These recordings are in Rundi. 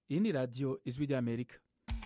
iyi ni radiyo ijwi ry'amerika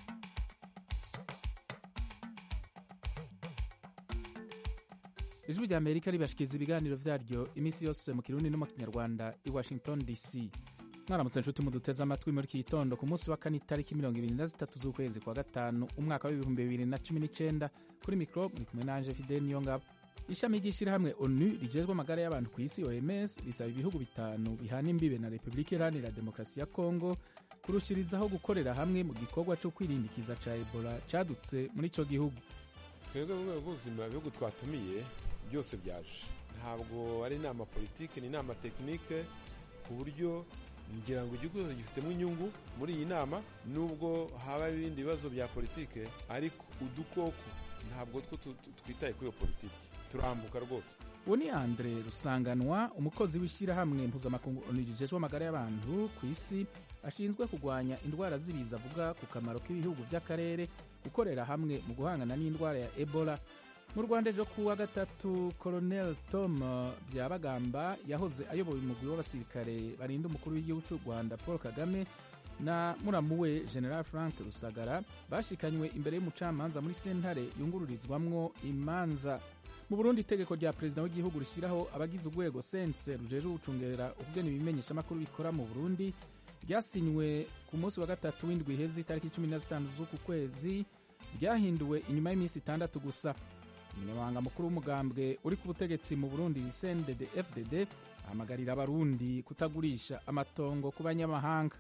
ijwi ry'amerika ribashikiriza ibiganiro vyaryo iminsi yose mu kirundi no mu kinyarwanda i washington dc mwaramutse nshuti muduteze amatwi muri iki gitondo ku munsi wa kane itariki mirongo ibiri na zitatu z'ukwezi kwa gatanu umwaka w'ibihumbi bibiri na cumi n'icyenda kuri mikoro muri kumwe nanje fidel niyongabo ishami ry'ishyirahamwe onu rijejwe amagara y'abantu ku isi oms risaba ibihugu bitanu bihana imbibe na repubulika iharanira demokarasi ya kongo kurushirizaho gukorera hamwe mu gikorwa cyo kwirindikiza ca ebola cadutse muri ico gihugu twebwe mu rwego rw'ubuzima ibihugu twatumiye byose byaje ntabwo ari inama politike ni inama tekinike ku buryo ngira ngo igihugu cyose gifitemo inyungu muri iyi nama nubwo haba ibindi bibazo bya politike ariko udukoko ntabwo two twitaye kuri iyo politiki turambuka rwose uwo ni andre rusanganwa umukozi w'ishyirahamwe mpuzamakungu onu rijejwe amagara y'abantu ku isi ashinzwe kurwanya indwara z'ibiza avuga ku kamaro k'ibihugu by'akarere gukorera hamwe mu guhangana n'indwara ya ebola mu rwanda ejo kuwa gatatu colonel tom byabagamba yahoze ayoboye umugwi w'abasirikare barinda umukuru w'igihugu cy'u rwanda paul kagame na muramu we general frank rusagara bashikanywe imbere y'umucamanza muri sentare yungururizwamwo imanza mu burundi itegeko rya perezida w'igihugu rishyiraho abagize urwego sense rujejwe gucungera ukugena ibimenyeshamakuru bikora mu burundi ryasinywe ku munsi wa gatatu w'indwi iheze itariki cumi na zitanu z'uku kwezi ryahinduwe inyuma y'iminsi itandatu gusa umunyamabanga mukuru w'umugambwe uri ku butegetsi mu burundi sendede fdd ahamagarira abarundi kutagurisha amatongo ku banyamahanga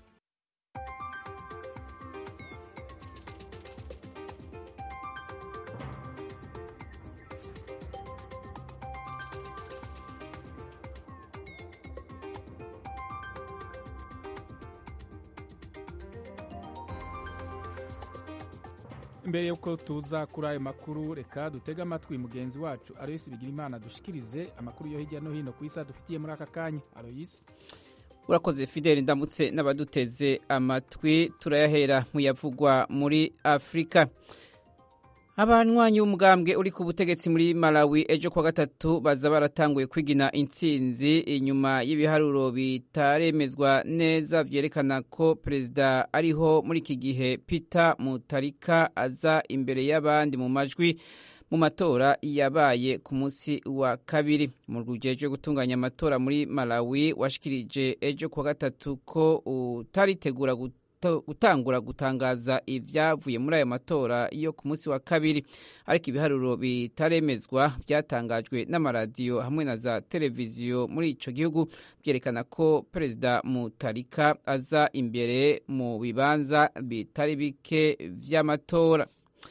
imbere y'uko tuza kuri ayo makuru reka dutege amatwi mugenzi wacu aroyisi bigira imana dushikirize amakuru yo hirya no hino ku isi adufitiye muri aka kanya aroyisi urakoze fideli ndamutse n'abaduteze amatwi turayahera mu yavugwa muri afurika abanywanyi b'umugambwe uri ku butegetsi muri malawi ejo kuwa gatatu baza baratanguye kwigina intsinzi inyuma y'ibiharuro bitaremezwa neza vyerekana ko perezida ariho muri iki gihe peter mutarika aza imbere y'abandi mu majwi mu matora yabaye ku munsi wa kabiri mu rwujejwe gutunganya amatora muri malawi washikirije ejo kuwa gatatu ko utaritegura gutangura gutangaza ibyavuye muri ayo matora yo ku munsi wa kabiri ariko ibiharuro bitaremezwa byatangajwe n'amaradiyo hamwe na za televiziyo muri ico gihugu byerekana ko perezida mutarika aza imbere mu bibanza bitari bike vy'amatora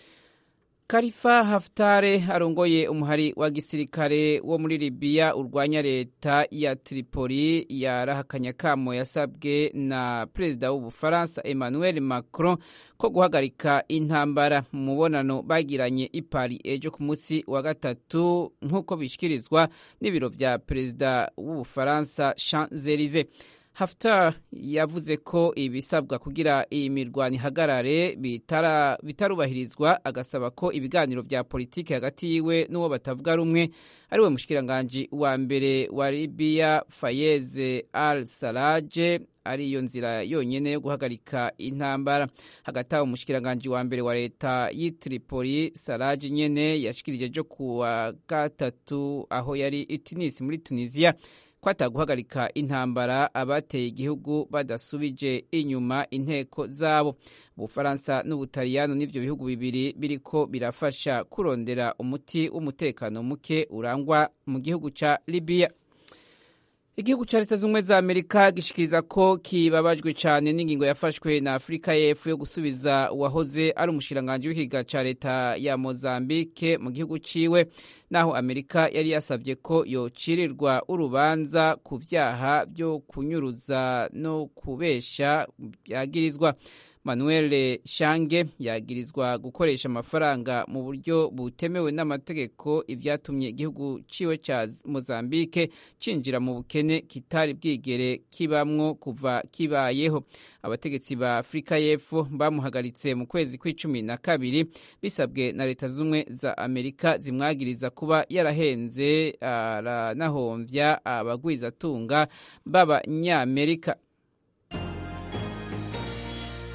Khalifa Haftar arongoye umuhari wa gisirikare wo muri Libya urwanya leta ya Tripoli yarahakanya kamo yasabwe na perezida w'Ubufaransa Emmanuel Macron ko guhagarika intambara mu mubonano bagiranye i Paris ejo ku munsi wa gatatu nk'uko bishikirizwa n'ibiro vya perezida w'Ubufaransa Champs-Élysées. Haftar yavuze ko ibisabwa kugira iyi mirwano ihagarare bitarubahirizwa agasaba ko ibiganiro vya politiki hagati yiwe n'uwo batavuga rumwe ari we mushikiranganji wa mbere wa Libya Fayez al-Sarraj ari iyo nzira yonyene yo guhagarika intambara hagati aho umushikiranganji wa mbere wa leta y'i Tripoli Sarraj nyene yashikirije ejo kuwa gatatu aho yari i Tunis muri Tunisia kwata guhagarika intambara abateye igihugu badasubije inyuma inteko zabo ubufaransa n'ubutaliyano n'ivyo bihugu bibiri biriko birafasha kurondera umuti w'umutekano muke urangwa mu gihugu ca libiya igihugu ca leta z'ubumwe za amerika gishikiriza ko kibabajwe cane n'ingingo yafashwe na afurika y'epfo yo gusubiza uwahoze ari umushikiranganji w'ikiga ca leta ya mozambike mu gihugu ciwe naho amerika yari yasavye ko yocirirwa urubanza ku vyaha vyo kunyuruza no kubesha vyagirizwa manuel shange yagirizwa gukoresha amafaranga mu buryo butemewe n'amategeko ivyatumye igihugu ciwe ca mozambike cinjira mu bukene kitari bwigere kibamwo kuva kibayeho abategetsi ba afurika y'epfo bamuhagaritse mu kwezi kw'icumi na kabiri bisabwe na leta z'ubumwe za amerika zimwagiriza kuba yarahenze aranahomvya abagwizatunga b'abanyamerika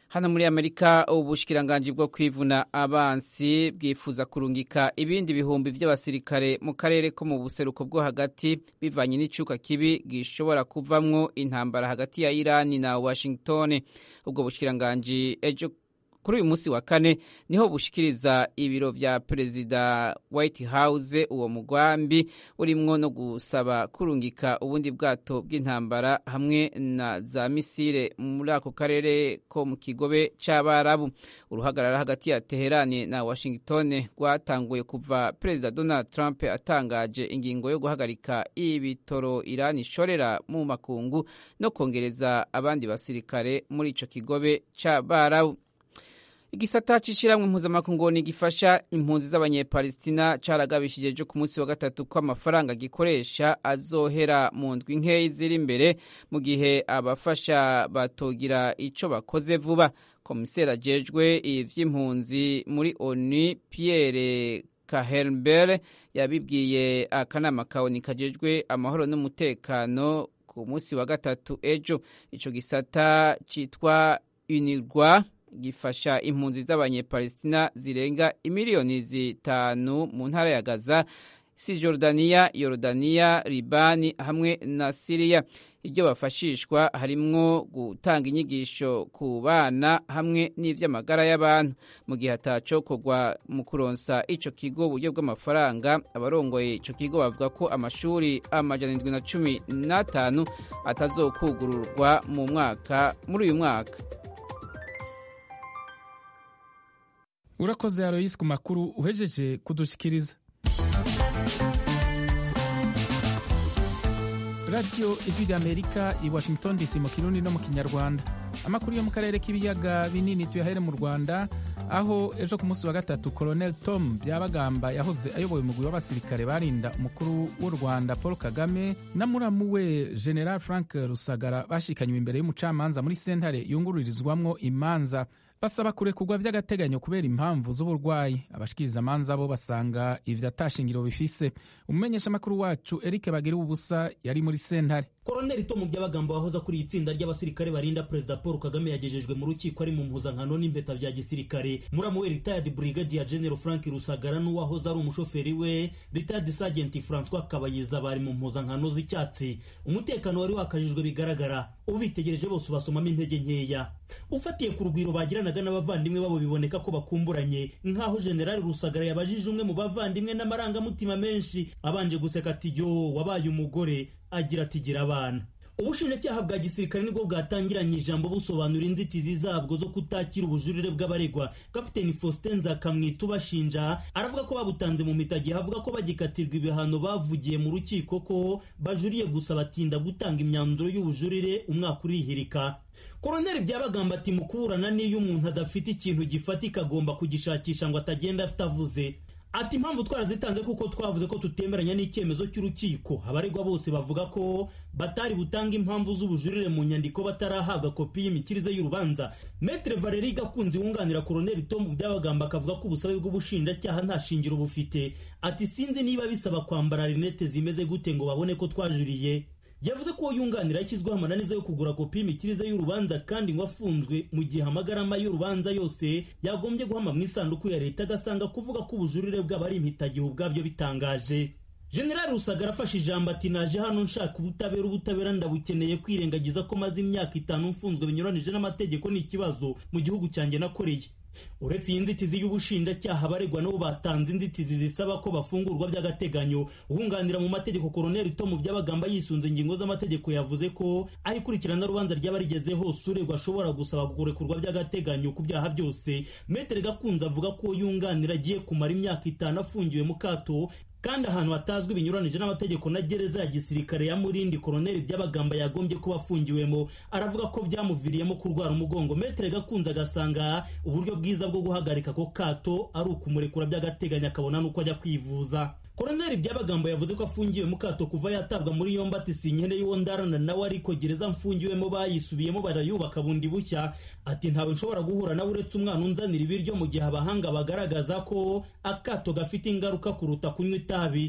hano muri amerika ubushikiranganji bwo kwivuna abansi bwifuza kurungika ibindi bihumbi by'abasirikare mu karere ko mu buseruko bwo hagati bivanye n'icuka kibi gishobora kuvamwo intambara hagati ya irani na washington ubwo bushikiranganji ejo kuri uyu munsi wa kane niho bushikiriza ibiro vya perezida white house uwo mugambi urimwo no gusaba kurungika ubundi bwato bw'intambara hamwe na za misile muri ako karere ko mu kigobe c'abarabu uruhagarara hagati ya teherani na washington rwatanguye kuva perezida donald trump atangaje ingingo yo guhagarika ibitoro irani ishorera mu makungu no kongereza abandi basirikare muri ico kigobe c'abarabu igisata c'ishiramwe mpuzamakungu gifasha impunzi z'abanyepalestina caragabishije ejo ku munsi wa gatatu ko amafaranga gikoresha azohera mu ndwi nkeyi ziri imbere mu gihe abafasha batogira ico bakoze vuba komiseri ajejwe ivy'impunzi muri onu pierre kahelmbere yabibwiye akanama kawoni kajejwe amahoro n'umutekano ku munsi wa gatatu ejo ico gisata citwa unirwa gifasha impunzi z'abanyepalestina zirenga imiliyoni zitanu mu ntara ya gaza sijordaniya yorodaniya libani hamwe na siriya ibyo bafashishwa harimwo gutanga inyigisho ku bana hamwe n'ivy'amagara y'abantu mu gihe atacokorwa mu kuronsa ico kigo uburyo bw'amafaranga abarongoye ico kigo bavuga ko amashuri amajana indwi na cumi n'atanu atazokugururwa mu mwaka muri uyu mwaka urakoze aroyisi ku makuru uhejeje kudushikiriza radiyo ijwi ry'amerika i washington dc mu kirundi no mu kinyarwanda amakuru yo mu karere k'ibiyaga binini tuyahere mu rwanda aho ejo ku munsi wa gatatu colonel tom byabagamba yahoze ayoboye umugwi w'abasirikare barinda umukuru w'u rwanda paul kagame na muramu we general frank rusagara bashikanywe imbere y'umucamanza muri sentare yungururizwamwo imanza basaba kurekurwa vy'agateganyo kubera impamvu z'uburwayi abashikirizamanza bo basanga ivyo atashingiro bifise umumenyeshamakuru wacu eric bagira ubusa yari muri sentare koroneli tomu byabagamba wahoze akuriye itsinda ry'abasirikare barinda perezida paul kagame yagejejwe mu rukiko ari mu mpuzankano n'impeta bya gisirikare muramu we retired brigadier general frank rusagara n'uwahoze ari umushoferi we retired sergeant francois kabayiza bari mu mpuzankano z'icyatsi umutekano wari wakajijwe bigaragara ubitegereje bose ubasomamo intege nkeya ufatiye ku rugwiro bagiranaga n'abavandimwe babo biboneka ko bakumburanye nk'aho generali rusagara yabajije umwe mu bavandimwe n'amarangamutima menshi abanje guseka ati yo wabaye umugore agira ati gira abana ubushinjacyaha bwa gisirikare nibwo bwatangiranye ijambo busobanura inzitizi zabwo zo kutakira ubujurire bw'abaregwa kapiteni faustin nzakamwita ubashinja aravuga ko babutanze mu mitagihe avuga ko bagikatirwa ibihano bavugiye mu rukiko ko bajuriye gusa batinda gutanga imyanzuro y'ubujurire umwaka urihirika koroneli byabagamba ati mu kuburana n'iyo umuntu adafite ikintu gifatika agomba kugishakisha ngo atagenda afite avuze ati impamvu twarazitanze kuko twavuze ko tutemeranya n'icyemezo cy'urukiko abaregwa bose bavuga ko batari butanga impamvu z'ubujurire mu nyandiko batarahabwa kopi y'imikirize y'urubanza metre valeri gakunzi wunganira koroneli tom byabagamba akavuga ko ubusabe bw'ubushinjacyaha nta shingiro bufite ati sinzi niba bisaba kwambara rinete zimeze gute ngo babone ko twajuriye yavuze ko uwo yunganira yashyizweho amananiza yo kugura kopi y'imikirize y'urubanza kandi ngo afunzwe mu gihe amagarama y'urubanza yose yagombye guhama mu isanduku ya leta agasanga kuvuga ko ubujurire bwabo ari impitagihe ubwabyo bitangaje generali rusagara afashe ijambo ati naje hano nshaka ubutabera ubutabera ndabukeneye kwirengagiza ko maze imyaka itanu mfunzwe binyuranije n'amategeko ni ikibazo mu gihugu cyanjye nakoreye uretse iyi nzitizi y'ubushinjacyaha abaregwa nabo batanze inzitizi zisaba ko bafungurwa by'agateganyo uwunganira mu mategeko koroneli tomu byabagamba yisunze ingingo z'amategeko yavuze ko aho ikurikirana rubanza ryaba rigeze hose uregwa ashobora gusaba kurekurwa by'agateganyo ku byaha byose metere gakunze avuga ko yunganira agiye kumara imyaka itanu afungiwe mu kato kandi ahantu hatazwi binyuranije n'amategeko na gereza ya gisirikare ya murindi koroneli by'abagamba yagombye kuba afungiwemo aravuga ko byamuviriyemo kurwara umugongo metere gakunze agasanga uburyo bwiza bwo guhagarika ako kato ari ukumurekura by'agateganyo akabona n'uko ajya kwivuza koroneli by'abagambo yavuze ko afungiwe mu kato kuva yatabwa muri yombi ati sinkene y'uwo ndarana nawe ariko gereza mfungiwemo bayisubiyemo barayubaka bundi bushya ati ntawe nshobora guhura nawe uretse umwana unzanira ibiryo mu gihe abahanga bagaragaza ko akato gafite ingaruka kuruta kunywa itabi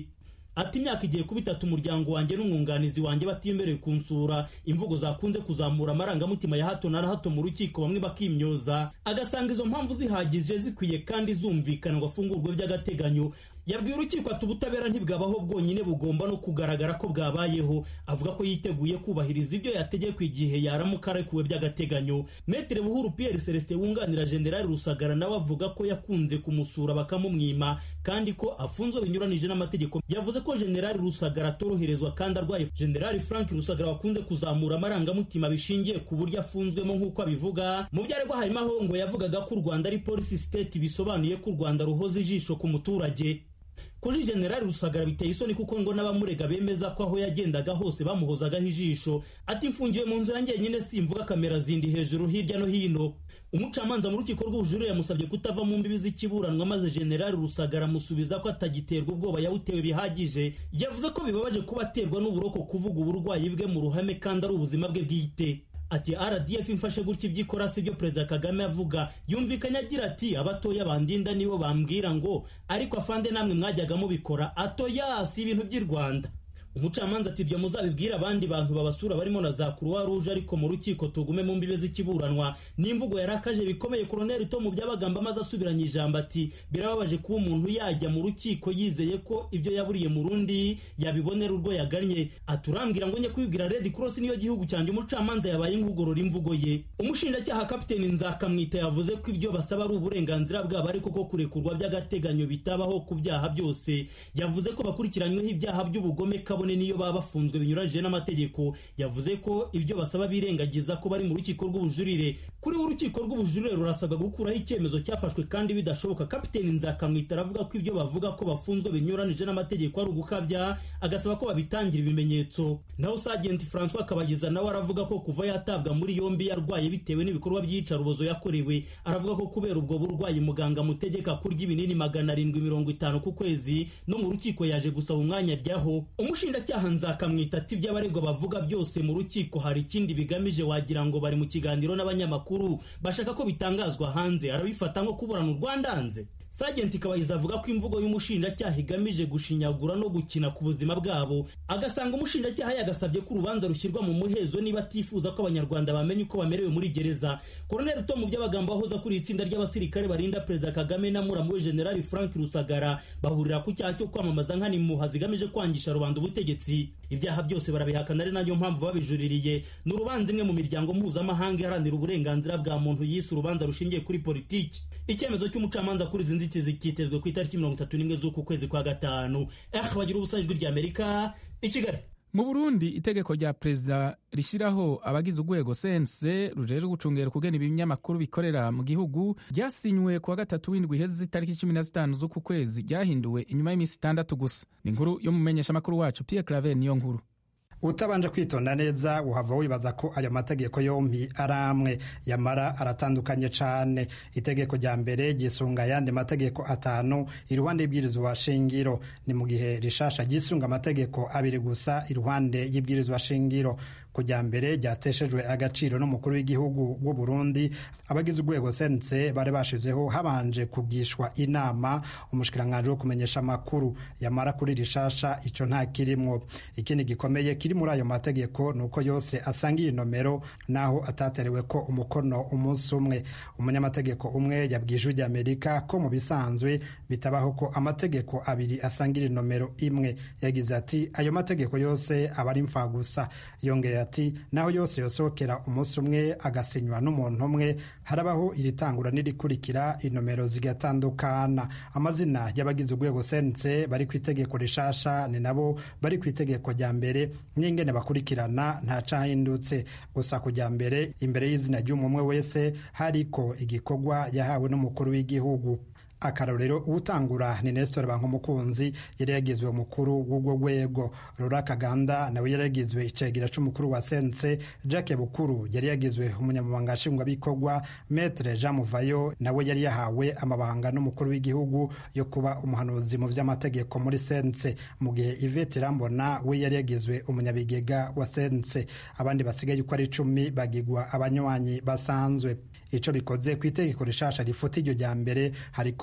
ati imyaka igiye kuba itatu umuryango wanjye n'umwunganizi wanjye batimbereye kunsura imvugo zakunze kuzamura amarangamutima ya hato na hato mu rukiko bamwe bakimyoza agasanga izo mpamvu zihagije zikwiye kandi zumvikana ngo afungurwe by'agateganyo yabwiye urukiko ati ubutabera ntibwabaho bwonyine bugomba no kugaragara ko bwabayeho avuga ko yiteguye kubahiriza ibyo yategekwa igihe yaramuka arekuwe by'agateganyo metere buhuru pierre celestin wunganira generali rusagara nawe avuga ko yakunze kumusura bakamumwima kandi ko afunzwe binyuranije n'amategeko yavuze ko generali rusagara atoroherezwa kandi arwaye generali frank rusagara wakunze kuzamura amarangamutima bishingiye ku buryo afunzwemo nk'uko abivuga mu byo aregwa harimo aho ngo yavugaga ko u rwanda ari polisi state bisobanuye ko u rwanda ruhoza ijisho ku muturage kuri generali rusagara biteye isoni kuko ngo n'abamurega bemeza ko aho yagendaga hose bamuhozagaho ijisho ati mfungiwe mu nzu yanjye nyine simvuga kamera zindi hejuru hirya no hino umucamanza mu rukiko rw'ubujurire yamusabye kutava mu mbibi z'ikiburanwa maze generali rusagara amusubiza ko atagiterwa ubwoba yawutewe bihagije yavuze ko bibabaje kuba aterwa n'uburoko kuvuga uburwayi bwe mu ruhame kandi ari ubuzima bwe bwite ati rdf imfashe gutya ibyo ikora si byo perezida kagame avuga yumvikanye agira ati abatoya bandinda nibo bambwira ngo ariko afande namwe mwajyaga mubikora atoya si ibintu by'i rwanda umucamanza ati ibyo muzabibwira abandi bantu babasura barimo na za kuruwa ruje ariko mu rukiko tugume mu mbibe z'ikiburanwa n'imvugo yarakaje bikomeye koroneli tomu byabagamba maze asubiranye ijambo ati birababaje kuba umuntu yajya mu rukiko yizeye ko ibyo yaburiye mu rundi yabibonera urwo yagannye aturambwira ngo njye kubibwira red cross niyo gihugu cyanjye umucamanza yabaye nk'ugorora imvugo ye umushinjacyaha kapiteni nzakamwita yavuze ko ibyo basaba ari uburenganzira bwabo ariko ko kurekurwa by'agateganyo bitabaho ku byaha byose yavuze ko bakurikiranyweho ibyaha by'ubugome kabone niyo baba bafunzwe binyuranyije n'amategeko yavuze ko ibyo basaba birengagiza ko bari mu rukiko rw'ubujurire kuri we urukiko rw'ubujurire rurasabwa gukuraho icyemezo cyafashwe kandi bidashoboka kapiteni nzakamwita aravuga ko ibyo bavuga ko bafunzwe binyuranije n'amategeko ari ugukabya agasaba ko babitangira ibimenyetso naho sajenti francois kabagiza nawe aravuga ko kuva yatabwa muri yombi yarwaye bitewe n'ibikorwa by'iyicarubozo yakorewe aravuga ko kubera ubwo burwayi muganga amutegeka kurya ibinini magana arindwi mirongo itanu ku kwezi no mu rukiko yaje gusaba umwanya ajyaho umushinjacyaha nzakamwita ati ibyo abaregwa bavuga byose mu rukiko hari ikindi bigamije wagira ngo bari mu kiganiro n'abanyamakuru bashaka ko bitangazwa hanze arabifata nko kuburana u rwanda hanze sajenti kabayiza avuga ko imvugo y'umushinjacyaha igamije gushinyagura no gukina ku buzima bwabo agasanga umushinjacyaha yagasabye ko urubanza rushyirwa mu muhezo niba atifuza ko abanyarwanda bamenya uko bamerewe muri gereza koroneli tom by'abagambo wahoze kuri itsinda ry'abasirikare barinda perezida kagame na muramu we generali frank rusagara bahurira ku cyaha cyo kwamamaza nk'animuha zigamije kwangisha rubanda ubutegetsi ibyaha byose barabihakana ari nayo mpamvu babijuririye ni urubanza imwe mu miryango mpuzamahanga iharanira uburenganzira bwa muntu yise urubanza rushingiye kuri politiki icyemezo cy'umucamanza kuri izi nzitizi cyitezwe ku itariki mirongo itatu n'imwe z'uku kwezi kwa gatanu eh bagira ubusa ijwi ry'amerika i kigali mu burundi itegeko rya perezida rishyiraho abagize urwego sense rujejwe gucungera ukugena ibinyamakuru bikorera mu gihugu ryasinywe kuwa gatatu w'indwi iheze itariki cumi na zitanu z'uku kwezi ryahinduwe inyuma y'iminsi itandatu gusa ni inkuru yo mu menyeshamakuru wacu pierre claver niyo nkuru utabanje kwitonda neza uhava wibaza ko ayo mategeko yombi ari amwe yamara aratandukanye cyane itegeko rya mbere ryisunga ayandi mategeko atanu iruhande y'ibwirizwa shingiro ni mu gihe rishasha ryisunga amategeko abiri gusa iruhande y'ibwirizwa shingiro kujya mbere ryateshejwe agaciro n'umukuru w'igihugu w'u Burundi abagize urwego sense bari bashizeho habanje kugishwa inama umushikiranganji wo kumenyesha amakuru yamara kuri rishasha ico nta kirimwo ikindi gikomeye kiri muri ayo mategeko ni uko yose asangiye nomero naho ataterewe ko umukono umunsi umwe umunyamategeko umwe yabwiye ijwi ry'amerika ko mu bisanzwe bitabaho ko amategeko abiri asangira nomero imwe yagize ati ayo mategeko yose aba ari gusa yongeye ati naho yose yosohokera umunsi umwe agasinywa n'umuntu umwe harabaho iritangura n'irikurikira inomero zigatandukana amazina y'abagize urwego sense bari ku itegeko rishasha ni nabo bari ku itegeko rya mbere n'ingene bakurikirana nta cahindutse gusa kujya mbere imbere y'izina ry'umwe wese hariko igikorwa yahawe n'umukuru w'igihugu akarorero uwutangura ni Nestor Bankumukunzi yari yagizwe umukuru w'urwo rwego Rora Kaganda nawe yari yagizwe icegera c'umukuru wa sense Jacques Bukuru yari yagizwe umunyamabanga nshingwabikorwa Maître Jean Muvayo nawe yari yahawe amabanga n'umukuru w'igihugu yo kuba umuhanuzi mu vy'amategeko muri sense mu gihe Yvette Rambona we yari yagizwe umunyabigega wa sense abandi basigaye uko ari icumi bagigwa abanywanyi basanzwe ico bikoze ku itegeko rishasha rifuta iryo rya mbere hariko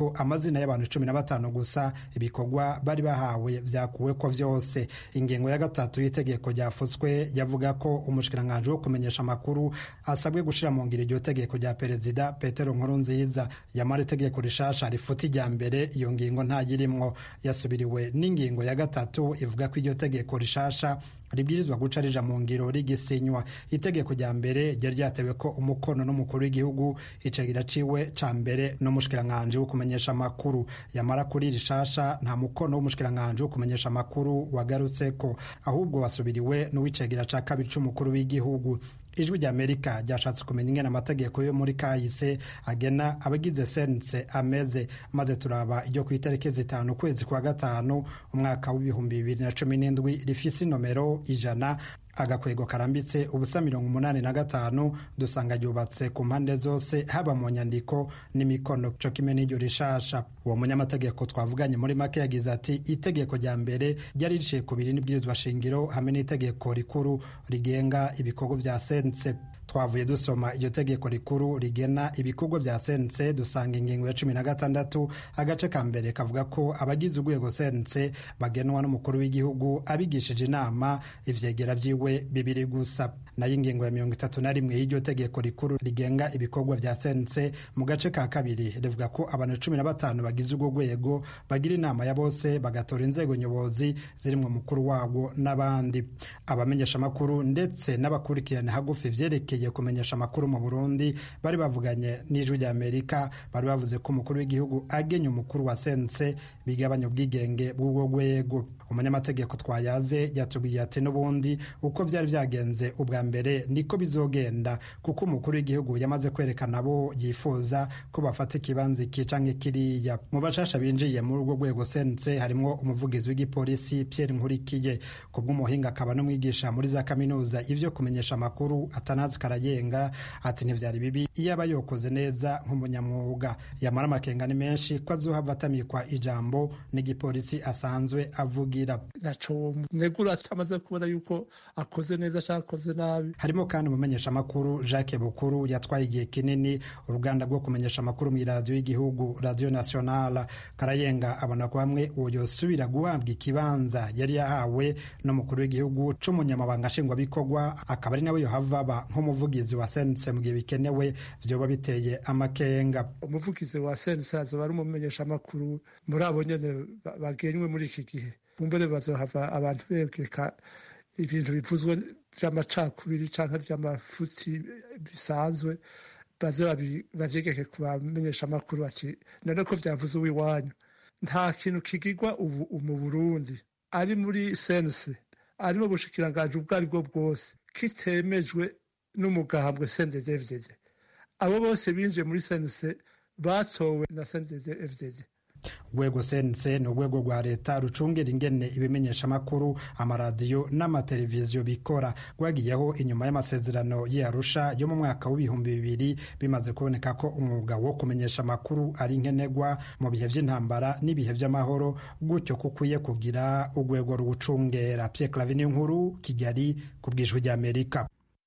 ko amazina y'abantu cumi na batanu gusa ibikorwa bari bahawe vyakuwe ko vyose ingingo ya gatatu y'itegeko ryafutswe yavuga ko umushikiranganji wo kumenyesha amakuru asabwe gushira mu ngiro iryo tegeko rya perezida petero nkurunziza yamara itegeko rishasha rifuta irya mbere iyo ngingo ntayirimwo yasubiriwe n'ingingo ya gatatu ivuga ko iryo tegeko rishasha ribwirizwa guca rija mu ngiro rigisinywa itegeko rya mbere ryari ryatewe ko umukono n'umukuru w'igihugu icegera ciwe ca mbere n'umushikiranganji wo kumenyesha amakuru yamara kuri rishasha nta mukono w'umushikiranganji wo kumenyesha amakuru wagarutseko ahubwo wasubiriwe n'uwicegera ca kabiri c'umukuru w'igihugu ijwi rya amerika ryashatse kumenya ingene amategeko yo muri kahise agena abagize sense ameze maze turaba iryo ku itariki zitanu ukwezi kwa gatanu umwaka w'ibihumbi bibiri na cumi n'indwi rifise inomero ijana agakwego karambitse ubusa mirongo umunani na gatanu dusanga ryubatse ku mpande zose haba mu nyandiko n'imikono co kimwe n'iryo rishasha uwo munyamategeko twavuganye muri make yagize ati itegeko rya mbere ryari riciye ku biri n'ibwirizwa shingiro hamwe n'itegeko rikuru rigenga ibikorwa vya sense twavuye dusoma iryo tegeko rikuru rigena ibikorwa vya sense dusanga ingingo ya cumi na gatandatu agace ka mbere kavuga ko abagize urwego sense bagenwa n'umukuru w'igihugu abigishije inama ivyegera vyiwe bibiri gusa nayo ingingo ya mirongo itatu na rimwe y'iryo tegeko rikuru rigenga ibikorwa vya sense mu gace ka kabiri rivuga ko abantu cumi na batanu bagize urwo rwego bagira inama ya bose bagatora inzego nyobozi zirimwo umukuru wabo n'abandi abamenyeshamakuru ndetse n'abakurikirana hagufi vyerekeye kumenyesha amakuru mu Burundi bari bavuganye n'ijwi rya Amerika bari bavuze ko umukuru w'igihugu agenya umukuru wa sense bigabanya ubwigenge bw'ubwo rwego umunyamategeko twayaze yatubwiye ati n'ubundi uko vyari vyagenze ubwa mbere niko bizogenda kuko umukuru w'igihugu yamaze kwerekana abo yifuza ko bafata ikibanza iki canke kiriya mu bashasha binjiye muri urwo rwego sense harimwo umuvugizi w'igipolisi Pierre Nkurikiye kubw'umuhinga akaba n'umwigisha muri za kaminuza ivyo kumenyesha amakuru atanazi karayenga ati ntivyari bibi iyo aba yokoze neza nk'umunyamwuga yamara amakenga ni menshi ko azohava atamikwa ijambo n'igipolisi asanzwe avugira naco negura atamaze kubona yuko akoze neza cyangwa akoze nabi harimo kandi umumenyesha amakuru Jacques Bukuru yatwaye igihe kinini uruganda rwo kumenyesha amakuru mu iradiyo y'igihugu radio nationale karayenga abona ko hamwe uwo yosubira guhabwa ikibanza yari yahawe n'umukuru w'igihugu c'umunyamabanga nshingwabikorwa akaba ari nawe yohava aba nk'umuvugizi wa sense mu gihe bikenewe vyoba biteye amakenga umuvugizi wa sense azoba ari umumenyesha amakuru muri abo nyene bagenywe muri iki gihe bumbere bazohava abantu begeka ibintu bivuzwe vy'amacakubiri canke vy'amafutsi bisanzwe baze bavyegeke ku bamenyesha amakuru ati none ko vyavuze uw'iwanyu nta kintu kigirwa ubu mu burundi ari muri sense ari mu bushikiranganji ubwo ari bwo bwose kitemejwe n'umugambwe sendezevzeze abo bose binjiye muri sense batowe na sendezevzeze urwego sense ni urwego rwa leta rucungera ingene ibimenyeshamakuru amaradiyo n'amateleviziyo bikora rwagiyeho inyuma y'amasezerano y'arusha yo mu mwaka w'ibihumbi bibiri bimaze kuboneka ko umwuga wo kumenyesha amakuru ari nkenerwa mu bihe by'intambara n'ibihe by'amahoro gutyo ko ukwiye kugira urwego ruwucungera Pierre Clavin nkuru Kigali ku bwijwi ry'Amerika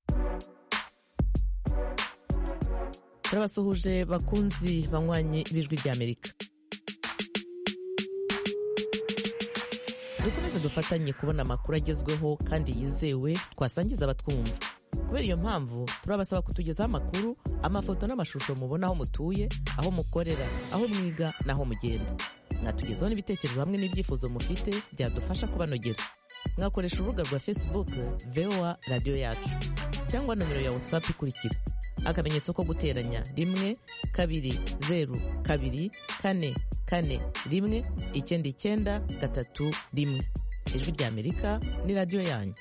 turabasuhuje bakunzi banywanyi b'ijwi ry'Amerika dukomeze dufatanye kubona amakuru agezweho kandi yizewe twasangiza abatwumva kubera iyo mpamvu turabasaba kutugezaho amakuru amafoto n'amashusho mubona aho mutuye aho mukorera aho mwiga n'aho mugenda mwatugezaho n'ibitekerezo hamwe n'ibyifuzo mufite byadufasha kubanogera mwakoresha urubuga rwa facebook voa radiyo yacu cyangwa nomero ya whatsapp ikurikira akamenyetso ko guteranya rimwe kabiri zeru kabiri kane kane rimwe icyenda icyenda gatatu rimwe ijwi ry'amerika ni radiyo yanyu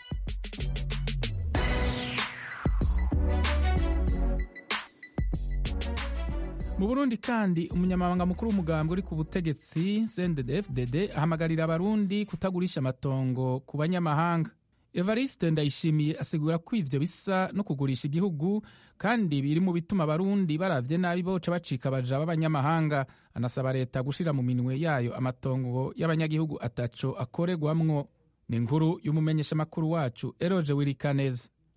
mu burundi kandi umunyamabanga mukuru w'umugambwe uri ku butegetsi cndd ahamagarira abarundi kutagurisha amatongo ku banyamahanga evariste ndayishimiye asigura ko ivyo bisa no kugurisha igihugu kandi biri mu bituma abarundi baravye nabi boca bacika baja b'abanyamahanga anasaba leta gushira mu minwe yayo amatongo y'abanyagihugu ataco akoregwamwo ni inkuru y'umumenyeshamakuru wacu eroje wirikaneza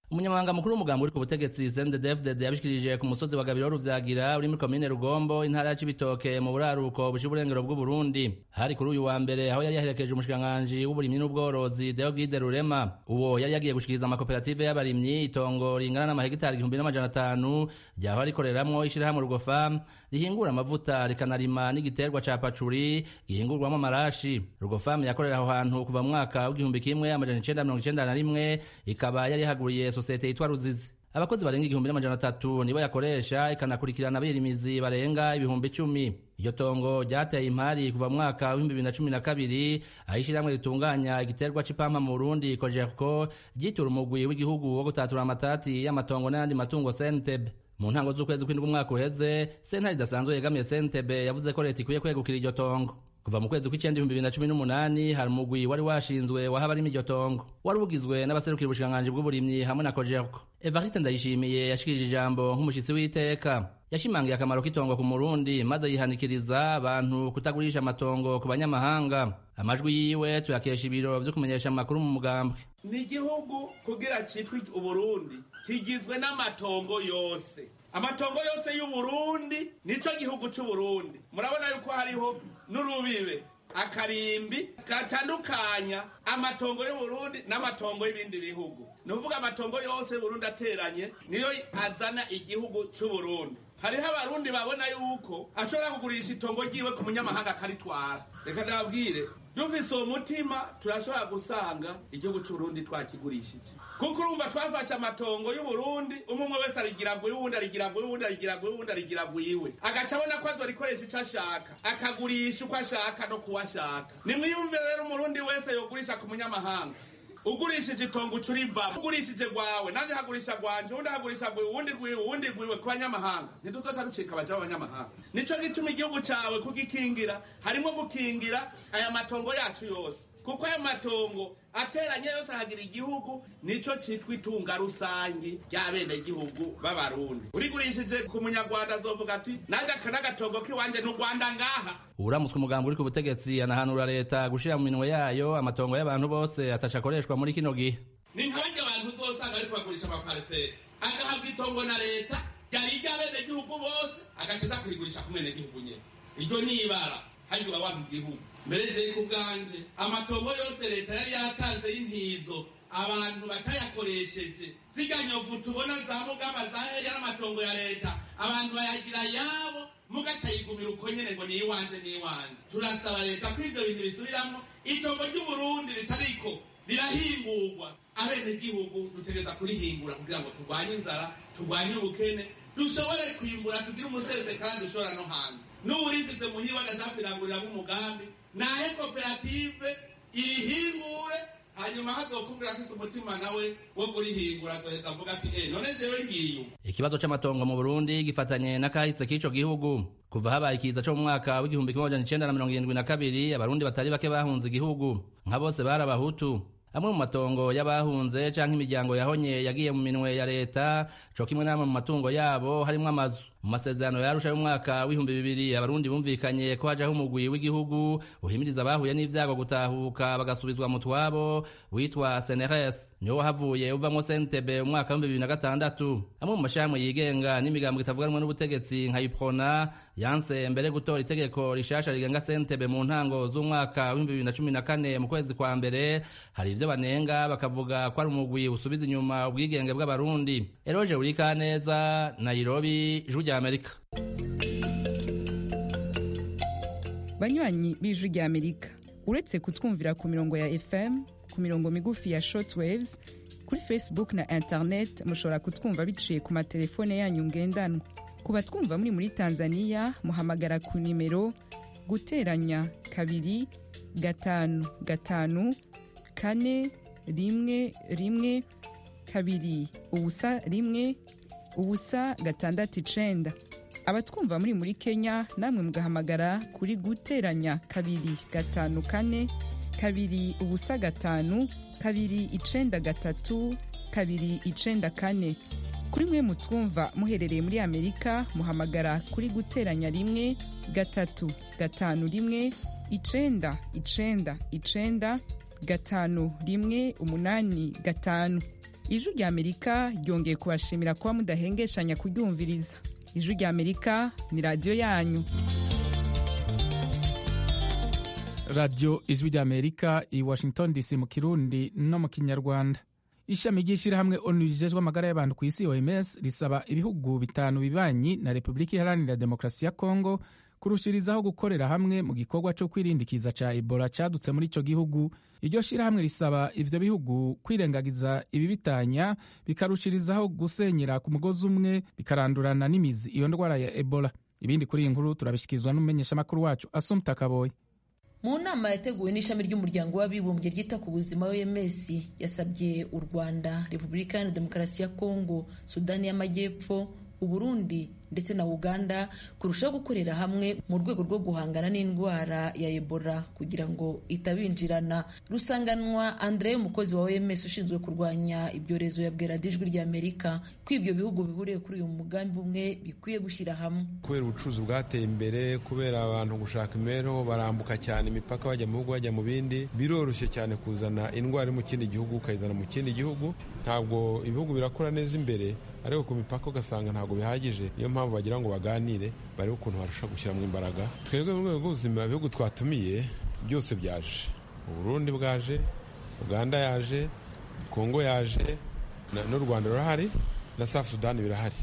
umunyamabanga mukuru w'umugambi uri ku butegetsi CNDD-FDD yabishikirije ku musozi wa Gabiro Ruvyagira uri muri komine Rugombo intara ya Cibitoke mu buraruko bushira uburengero bw'u Burundi hari kuri uyu wa mbere aho yari yaherekeje umushikiranganji w'uburimyi n'ubworozi Deogide Rurema uwo yari yagiye gushikiriza amakoperative y'abarimyi itongo ringana n'amahegitari igihumbi n'amajana atanu ryahora rikoreramwo ishirahamwe Rugofam rihingura amavuta rikanarima n'igiterwa ca pacuri gihingurwamo amarashi Rugofam yakorera aho hantu kuva mu mwaka w'igihumbi kimwe amajana icenda mirongo icenda na rimwe ikaba yari yahaguriye sosiyete yitwa Ruzizi abakozi barenga igihumbi n'amajana atatu nibo yakoresha ikanakurikirana abirimizi barenga ibihumbi icumi iryo tongo ryateye impari kuva mu mwaka w'ibihumbi bibiri na cumi na kabiri aho ishyirahamwe ritunganya igiterwa c'ipampa mu burundi kojerko ryitura umugwi w'igihugu wo gutatura amatati y'amatongo n'ayandi matungo sentebe mu ntango z'ukwezi kw'indwi umwaka uheze sentare idasanzwe yegamiye sentebe yavuze ko leta ikwiye kwegukira iryo tongo kuva mu kwezi kw'icenda ibihumbi bibiri na cumi n'umunani hari umugwi wari washinzwe wahaba arimo iryo tongo wari ugizwe n'abaserukira ubushikiranganji bw'uburimyi hamwe na kojerko evariste ndayishimiye yashikirije ijambo nk'umushitsi w'iteka yashimangiye akamaro k'itongo ku murundi maze yihanikiriza abantu kutagurisha amatongo ku banyamahanga amajwi yiwe tuyakesha ibiro vyo kumenyesha amakuru mu mugambwe ni igihugu kugira citwe uburundi kigizwe n'amatongo yose amatongo yose y'uburundi nico gihugu c'uburundi murabona yuko hariho n'urubibe akarimbi gatandukanya amatongo y'uburundi n'amatongo y'ibindi bihugu ni ukuvuga amatongo yose y'uburundi ateranye niyo azana igihugu c'uburundi hariho abarundi babona yuko ashobora kugurisha itongo ryiwe ku munyamahanga akaritwara reka ndababwire dufise uwo mutima turashobora gusanga igihugu c'uburundi twakigurishije kuko urumva twafashe amatongo y'uburundi umwe umwe wese arigira gwiwe uwundi arigira gwiwe uwundi arigira gwiwe uwundi arigira gwiwe agaca abona ko azorikoresha ico ashaka akagurisha uko ashaka no kuwo ashaka nimwiyumve rero umurundi wese yogurisha ku munyamahanga ugurishije itongo ucurivamo ugurishije gwawe nanjye hagurisha gwanje uwundi hagurisha gwiwe uwundi gwiwe uwundi gwiwe ku banyamahanga ntiduzoca ducika abaja b'abanyamahanga nico gituma igihugu cawe kugikingira harimo gukingira aya matongo yacu yose kuko aya matongo ateranye yose ahagira igihugu nico citwa itunga rusangi ry'abenegihugu b'abarundi urigurishije ku munyarwanda azovuga ati nanjye aka n'agatongo k'iwanje ni urwanda ngaha uramutswe umugambi uri ku butegetsi anahanura leta gushira mu minwe yayo amatongo y'abantu bose ataca akoreshwa muri kino gihe ni nka barya abantu uzosanga ariko bagurisha amapariseri agahabwa itongo na leta ryari iry'abenegihugu bose agakiza kurigurisha ku mwenegihugu nyene iryo ni ibara haryo uba wanga igihugu mbere je ku bwanje amatongo yose leta yari yatanze y'intizo abantu batayakoresheje zirya nyovu tubona za mugamba zaherya n'amatongo ya leta abantu bayagira yabo mugaca yigumira uko nyene ngo ni iwanje ni iwanje turasaba leta ko ivyo bintu bisubiramwo itongo ry'uburundi ritariko rirahingurwa abenegihugu dutegereza kurihingura kugira ngo turwanye inzara turwanye ubukene dushobore kwimbura tugire umusesekara dushobora no hanze n'uwurifise muhiwe agashaka kwiranguriraho umugambi nahe koperative irihingure hanyuma hazokubwira afise umutima nawe wo kurihingura azoheza avuga ati eh none jewe ngiye ikibazo c'amatongo mu burundi gifatanye n'akahise k'ico gihugu kuva habaye ikiza co mu mwaka w'igihumbi kimwe amajana icenda na mirongo irindwi na kabiri abarundi batari bake bahunze igihugu nka bose bari abahutu amwe mu matongo y'abahunze canke imiryango yahonye yagiye mu minwe ya leta co kimwe n'amwe mu matungo yabo harimwo amazu mu masezerano yarusha y'umwaka w'ibihumbi bibiri abarundi bumvikanye ko hajaho umugwi w'igihugu uhimiriza abahuye n'ivyago gutahuka bagasubizwa mu twabo witwa seneres niwo wahavuye uvamwo sentebe umwaka w'ibihumbi bibiri na gatandatu amwe mu mashirahamwe yigenga n'imigambo itavuganwa n'ubutegetsi nka iprona yanse mbere gutora itegeko rishasha rigenga sentebe mu ntango z'umwaka w'ibihumbi bibiri na cumi na kane mu kwezi kwa mbere hari ivyo banenga bakavuga ko ari umugwi usubiza inyuma ubwigenge bw'abarundi eroje urikaneza nairobi ijwi rya amerika banywanyi b'ijwi rya amerika uretse kutwumvira ku mirongo ya fm ku mirongo migufi ya shortwaves kuri facebook na internet mushobora kutwumva biciye ku matelefone yanyu ngendanwa ku batwumva muri muri tanzania muhamagara ku nimero guteranya kabiri gatanu gatanu kane rimwe rimwe kabiri ubusa rimwe ubusa gatandatu icenda abatwumva muri muri kenya namwe mugahamagara kuri guteranya kabiri gatanu kane kabiri ubusa gatanu kabiri icenda gatatu kabiri icenda kane kuri mwe mutwumva muherereye muri amerika muhamagara kuri guteranya rimwe gatatu gatanu rimwe icenda icenda icenda gatanu rimwe umunani gatanu ijwi rya amerika ryongeye kubashimira kuba mudahengeshanya kuryumviriza ijwi rya amerika ni radiyo yanyu radiyo ijwi rya amerika i washington dc mu kirundi no mu kinyarwanda ishami ry'ishyirahamwe onu rijejwe amagara y'abantu ku isi oms risaba ibihugu bitanu bibanyi na repubulika iharanira demokarasi ya kongo kurushirizaho gukorera hamwe mu gikorwa cyo kwirindikiza ca ebola cadutse muri ico gihugu iryo shirahamwe risaba ivyo bihugu kwirengagiza ibibitanya bikarushirizaho gusenyera ku mugozi umwe bikarandurana n'imizi iyo ndwara ya ebola ibindi kuri iyi nkuru turabishikirizwa n'umumenyeshamakuru wacu asumta kaboye mu nama yateguwe n'ishami ry'umuryango w'abibumbye ryita ku buzima oms yasabye u rwanda repubulika iharanira demokarasi ya kongo sudani y'amajyepfo uburundi ndetse na uganda kurushaho gukorera hamwe mu rwego rwo guhangana n'indwara ya ebola kugira ngo itabinjirana rusanganwa andre umukozi wa oms ushinzwe kurwanya ibyorezo yabwira ijwi rya amerika ko ibyo bihugu bihuriye kuri uyu mugambi umwe bikwiye gushyira hamwe kubera ubucuruzi bwateye imbere kubera abantu gushaka imibereho barambuka cyane imipaka bajya mu bihugu bajya mu bindi biroroshye cyane kuzana indwara iri mu kindi gihugu ukayizana mu kindi gihugu ntabwo ibihugu birakura neza imbere ariko ku mipaka ugasanga ntabwo bihagije niyo mpamvu bagira ngo baganire barebe ukuntu barusha gushyiramo imbaraga twebwe mu rwego rw'ubuzima ibihugu twatumiye byose byaje uburundi bwaje uganda yaje kongo yaje n'u rwanda rurahari na safu sudani birahari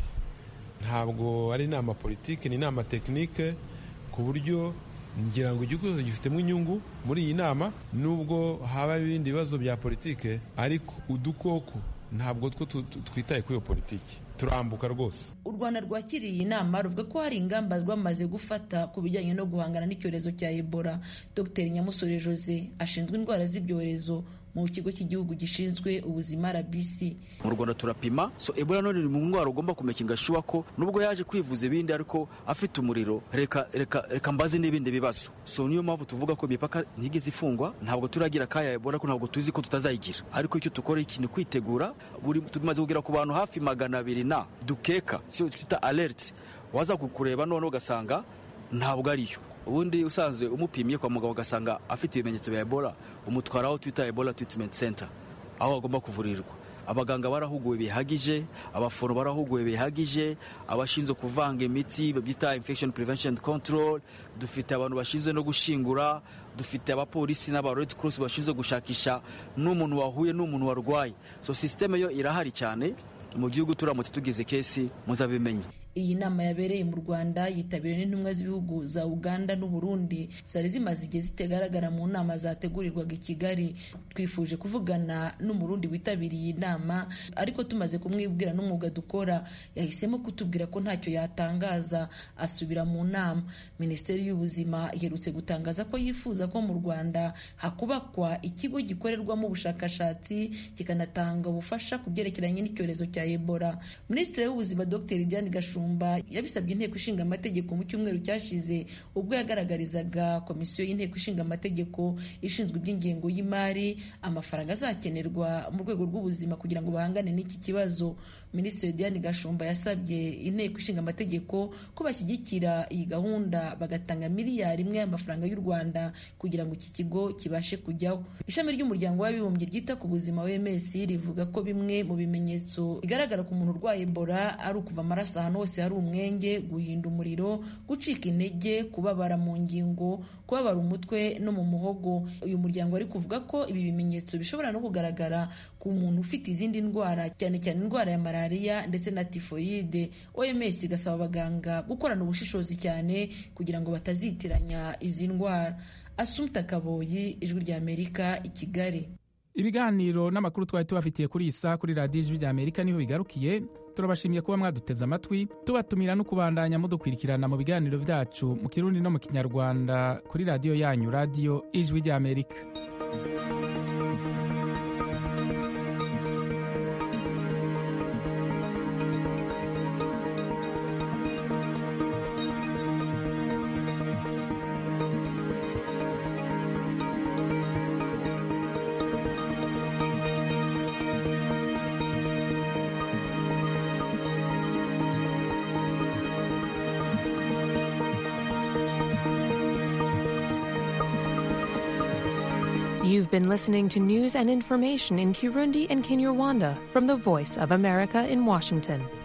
ntabwo ari inama politiki ni inama tekinike ku buryo ngira ngo igihugu cyose gifitemo inyungu muri iyi nama nubwo haba ibindi bibazo bya politike ariko udukoko ntabwo two twitaye kuri iyo politiki turambuka rwose u rwanda rwakiriye iyi nama ruvuga ko hari ingamba rwamaze gufata ku bijyanye no guhangana n'icyorezo cya ebola dr nyamusore jose ashinzwe indwara z'ibyorezo mu kigo cy'igihugu gishinzwe ubuzima rbc mu rwanda turapima so ebola none ni mu ndwara ugomba kumekinga shuwa ko nubwo yaje kwivuza ibindi ariko afite umuriro reka reka reka mbaze n'ibindi bibazo so niyo mpamvu tuvuga ko imipaka ntigeze ifungwa ntabwo turagira kaya ebola ko ntabwo tuzi ko tutazayigira ariko icyo dukora iki ni kwitegura buri tumaze kugera ku bantu hafi magana abiri na dukeka cyo twita alert waza kukureba none ugasanga ntabwo ariyo ubundi usanzwe umupimye kwa muganga ugasanga afite ibimenyetso bya ebola umutwara aho twita ebola treatment center aho agomba kuvurirwa abaganga barahuguwe bihagije abaforo barahuguwe bihagije abashinzwe kuvanga imiti babyita infection prevention control dufite abantu bashinzwe no gushingura dufite abapolisi n'aba red cross bashinzwe gushakisha n'umuntu wahuye n'umuntu warwaye so systeme yo irahari cyane mu gihugu turamutse tugize kesi muzabimenye iyi nama yabereye mu rwanda yitabiriwe n'intumwa z'ibihugu za uganda n'uburundi zari zimaze igihe zitagaragara mu nama zategurirwaga i kigali twifuje kuvugana n'umurundi witabiriye iyi nama ariko tumaze kumwibwira n'umwuga dukora yahisemo kutubwira ko ntacyo yatangaza asubira mu nama minisiteri y'ubuzima iherutse gutangaza ko yifuza ko mu rwanda hakubakwa ikigo gikorerwamo ubushakashatsi kikanatanga ubufasha ku byerekeranye n'icyorezo cya ebola minisitiri w'ubuzima dr diane gashumba yabisabye inteko ishinga amategeko mu cyumweru cyashize ubwo yagaragarizaga komisiyo y'inteko ishinga amategeko ishinzwe iby'ingengo y'imari amafaranga azakenerwa mu rwego rw'ubuzima kugira ngo bahangane n'iki kibazo minisitiri diane gashumba yasabye inteko ishinga amategeko ko bashyigikira iyi gahunda bagatanga miliyari imwe y'amafaranga y'u rwanda kugira ngo iki kigo kibashe kujyaho ishami ry'umuryango w'abibumbye ryita ku buzima wms rivuga ko bimwe mu bimenyetso bigaragara ku muntu urwaye ebola ari ukuva amaraso ahantu hose hari umwenge guhinda umuriro gucika intege kubabara mu ngingo kubabara umutwe no mu muhogo uyu muryango ari kuvuga ko ibi bimenyetso bishobora no kugaragara ku muntu ufite izindi ndwara cyane cyane indwara ya malariya ndetse na tifoyide oms igasaba abaganga gukorana ubushishozi cyane kugira ngo batazitiranya izi ndwara asumta kaboyi ijwi rya amerika i kigali ibiganiro n'amakuru twari tubafitiye kuri iyi saha kuri radiyo ijwi rya amerika niho bigarukiye turabashimiye kuba mwaduteze amatwi tubatumira no kubandanya mudukwirikirana mu biganiro byacu mu kirundi no mu kinyarwanda kuri radiyo yanyu radiyo ijwi rya amerika You've been listening to news and information in Kirundi and Kinyarwanda from the Voice of America in Washington.